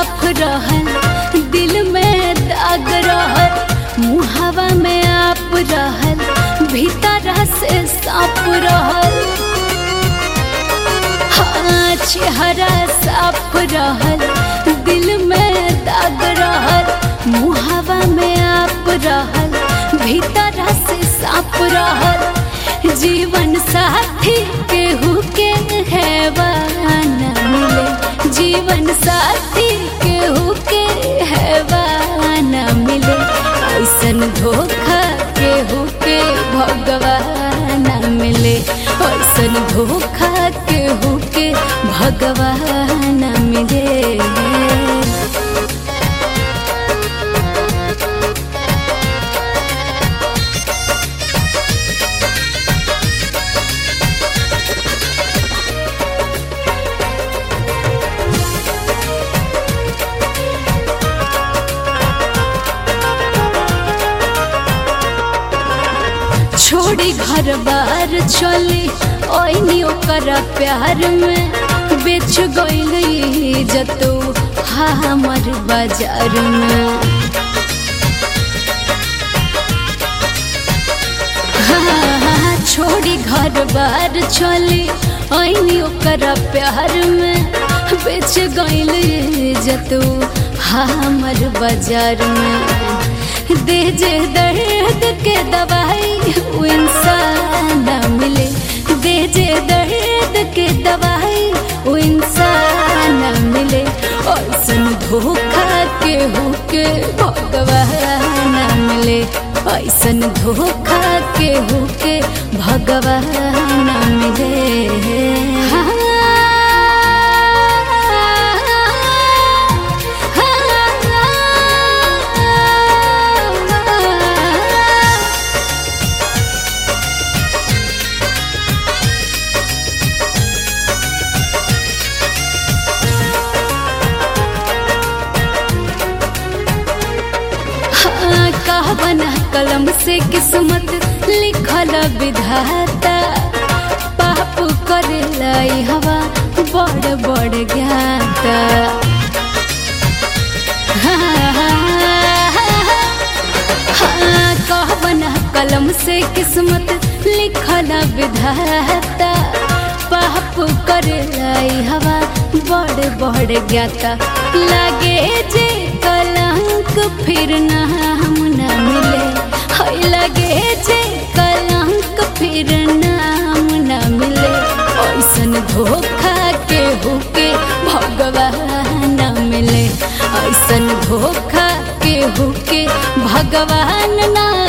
साफ रहल दिल में दाग रहल मुहावा में आप रहल भीतर से साफ रहल हाँ चेहरा साफ रहल दिल में दाग रहल मुहावा में आप रहल भीतर से साफ रहल जीवन साथी केहू के हैवान मिले जीवन साथी केहू के हैवान मिले ऐसन धोखा केहू के भगवान मिले ऐसन धोखा केहू के भगवान मिले छोड़ी घर बार चली ओइनी ओकर प्यार में बेच गई जतो हमर बाजार में हाँ, छोड़ी घर बार चली ओइनी ओकर प्यार में बेच गई जतो हमर बाजार में दे जे दर्द के दवाई वो इंसान मिले दे जे दर्द के दवाई वो इंसान मिले और सुन धोखा के होके भगवान मिले ऐसन धोखा के होके भगवान मिले हाँ कहबना कलम से किस्मत लिखल विधाता पाप करे लाई हवा बड़ बड़ ज्ञाता हाँ, कहबना कलम से किस्मत लिखल विधाता पाप करे लाई हवा बड़ बड़ ज्ञाता लागे जे कलंक फिर नाम न मिले हाय लगे जे कलंक फिर नाम न मिले ऐसन धोखा के होके भगवान मिले ऐसन धोखा के होके भगवान ना